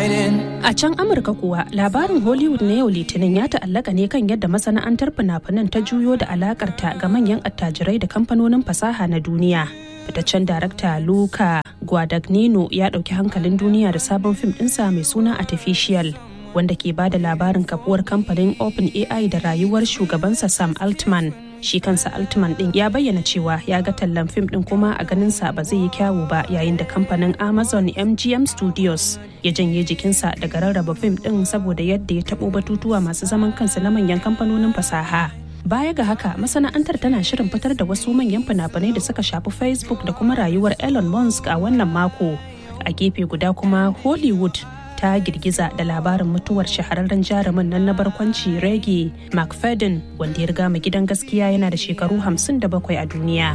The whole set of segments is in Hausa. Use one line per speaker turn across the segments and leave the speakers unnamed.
A can Amurka kuwa labarin Hollywood na yau Litinin ya ta'allaka ne kan yadda masana'antar fina-finan ta juyo da alakarta ga manyan attajirai da kamfanonin fasaha na duniya. Fitaccen darakta Luca Guadagnino ya ɗauki hankalin duniya da sabon fim ɗinsa mai suna Artificial. wanda ke ba da labarin kafuwar kamfanin open ai da rayuwar shugabansa sam altman shi kansa altman din ya bayyana cewa ya ga tallan fim din kuma a ganinsa ba zai yi kyawu ba yayin da kamfanin amazon mgm studios ya janye jikinsa daga rarraba fim din saboda yadda ya taɓo batutuwa masu zaman kansu na manyan kamfanonin fasaha baya ga haka masana'antar tana shirin fitar da wasu manyan fina-finai da suka shafi facebook da kuma rayuwar elon musk a wannan mako a gefe guda kuma hollywood ta girgiza da labarin mutuwar shahararren jarumin nan na barkwanci rege mcfadden wanda ya riga mu gidan gaskiya yana da shekaru 57 a duniya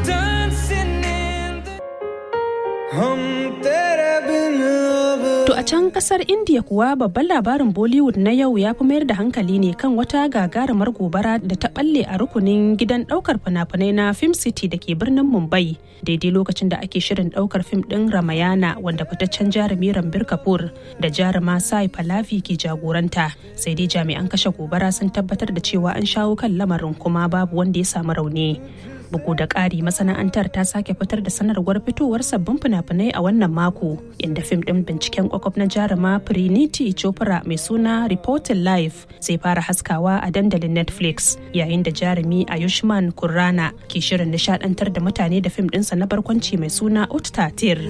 To a can kasar India kuwa babban labarin Bollywood na yau ya fi mayar da hankali ne kan wata gagarumar gobara da ta balle a rukunin gidan daukar fina-finai na Film City da ke birnin Mumbai daidai lokacin da ake shirin daukar fim din Ramayana wanda fitaccen jarumi Rambir Kapoor da jaruma Sai Pallavi ke jagoranta sai dai jami'an kashe gobara sun tabbatar da cewa an shawo kan lamarin kuma babu wanda ya samu rauni. bugu da ƙari masana'antar ta sake fitar da sanarwar fitowar sabbin fina-finai a wannan mako inda fim ɗin binciken kwakwaf na jaruma Priniti Chopra mai suna Reporting Life zai fara haskawa a dandalin Netflix yayin da jarumi Ayushman Kurrana ke shirin nishadantar da mutane da fim ɗinsa na barkwanci mai suna Uttatir.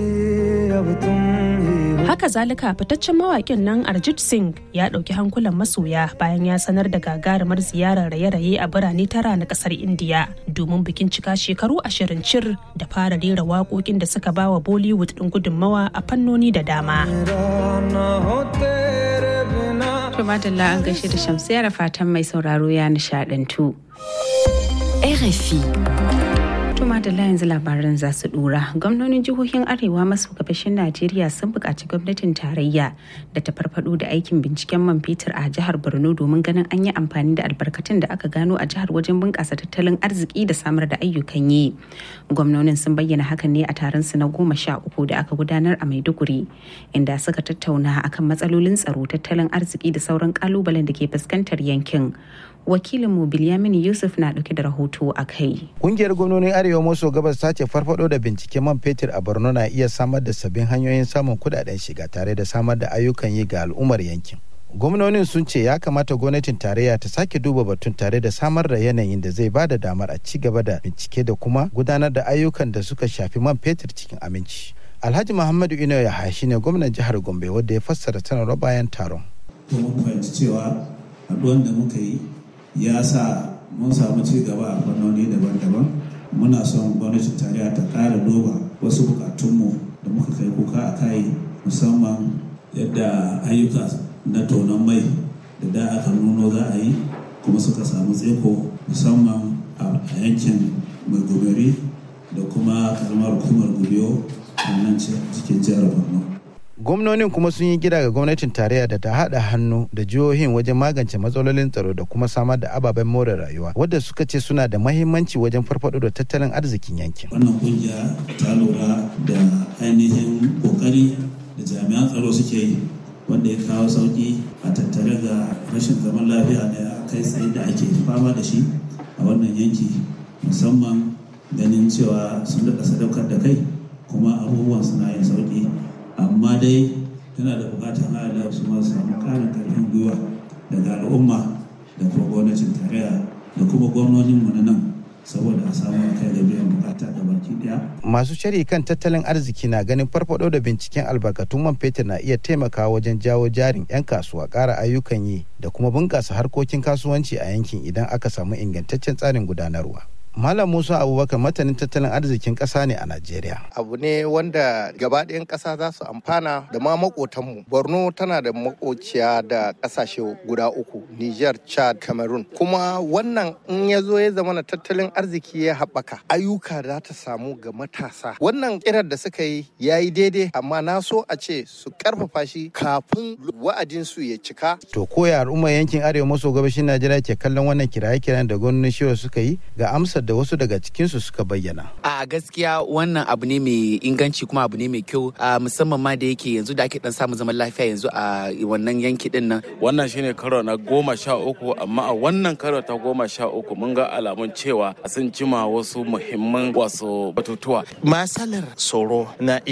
Haka zalika fitaccen mawaƙin nan Arjit Singh ya ɗauki hankulan masoya bayan ya sanar da gagarumar ziyarar raye-raye a birane tara na ƙasar Indiya domin bikin cika shekaru ashirin cir da fara rera waƙoƙin da suka bawa Bollywood ɗin gudunmawa a fannoni da dama.
Tumadalla an gaishe da shamsiyar fatan mai sauraro ya nishadantu.
RFI.
Tuma da yanzu labaran za su dura. Gwamnonin jihohin Arewa maso gabashin Najeriya sun buƙaci gwamnatin tarayya da ta farfado da aikin binciken man fetur a jihar Borno domin ganin an yi amfani da albarkatun da aka gano a jihar wajen bunƙasa tattalin arziki da samar da ayyukan yi. Gwamnonin sun bayyana hakan ne a taron su na goma sha uku da aka gudanar a Maiduguri, inda suka tattauna akan matsalolin tsaro, tattalin arziki da sauran kalubalen da ke fuskantar yankin. wakilinmu Bilyamin Yusuf na dauke da rahoto a kai.
Kungiyar gwamnonin Arewa maso gabas ta ce farfado da binciken man fetur a Borno na iya samar da sabbin hanyoyin samun kudaden shiga tare da samar da ayyukan yi ga al'ummar yankin. Gwamnonin sun ce ya kamata gwamnatin tarayya ta sake duba batun tare da samar da yanayin da zai ba da damar a ci gaba da bincike da kuma gudanar da ayyukan da suka shafi man fetur cikin aminci. Alhaji Muhammadu Ino Yahaya shine gwamnan jihar Gombe wanda ya fassara sanarwar bayan taron.
Mun fahimci cewa haɗuwan da muka yi ya sa mun samu ci gaba a fannoni daban-daban muna son gwamnatin tarayya ta ƙara duba wasu bukatunmu da muka kai kuka a kai musamman yadda ayyuka na tonon mai da da aka nuno za a yi kuma suka samu tseko musamman a yankin mai goberi da kuma karamar hukumar gubiyo a nan cikin jihar borno
gwamnonin kuma sun yi gida ga gwamnatin tarayya da ta haɗa hannu da jihohin wajen magance matsalolin tsaro da kuma samar da ababen more rayuwa wadda suka ce suna da mahimmanci wajen farfado da tattalin arzikin yankin
wannan kungiya ta lura da ainihin kokari da jami'an tsaro suke yi wanda ya kawo sauki a tattare ga rashin zaman lafiya da kai tsaye da ake fama da shi a wannan yanki musamman ganin cewa sun daɗa sadaukar da kai kuma abubuwan suna yin sauki amma dai tana da bukatar Allah su ma samu karin karfin gwiwa daga al'umma da kuma gwamnatin tarayya da kuma gwamnonin mu na nan saboda a samu kai da biyan bukata da baki daya.
Masu shari kan tattalin arziki na ganin farfado da binciken albarkatun man fetur na iya taimakawa wajen jawo jarin 'yan kasuwa ƙara ayyukan yi da kuma bunƙasa harkokin kasuwanci a yankin idan aka samu ingantaccen tsarin gudanarwa. Malam Musa Abubakar matanin tattalin arzikin ƙasa ne a Najeriya.
Abu ne wanda gabaɗayan ƙasa za su amfana da ma makotanmu. Borno tana da makociya da ƙasashe guda uku, Niger, Chad, Cameroon. Kuma wannan in ya zo ya zama na tattalin arziki ya haɓaka, ayyuka za ta samu ga matasa. Wannan kirar da suka yi ya yi daidai, amma na so a ce su ƙarfafa shi kafin wa'adinsu ya cika.
To koya al'ummar yankin arewa maso gabashin Najeriya ke kallon wannan kiraye-kiran da gwamnonin shiwa suka yi ga amsar amsar da wasu daga cikinsu suka bayyana.
A gaskiya wannan abu ne mai inganci kuma abu ne mai kyau musamman ma da yake yanzu da ake dan samun zaman lafiya yanzu a wannan yanki din nan.
Wannan shine karo na goma sha uku amma a wannan karo ta goma sha uku mun ga alamun cewa sun cima wasu muhimman wasu batutuwa.
Masalar tsoro na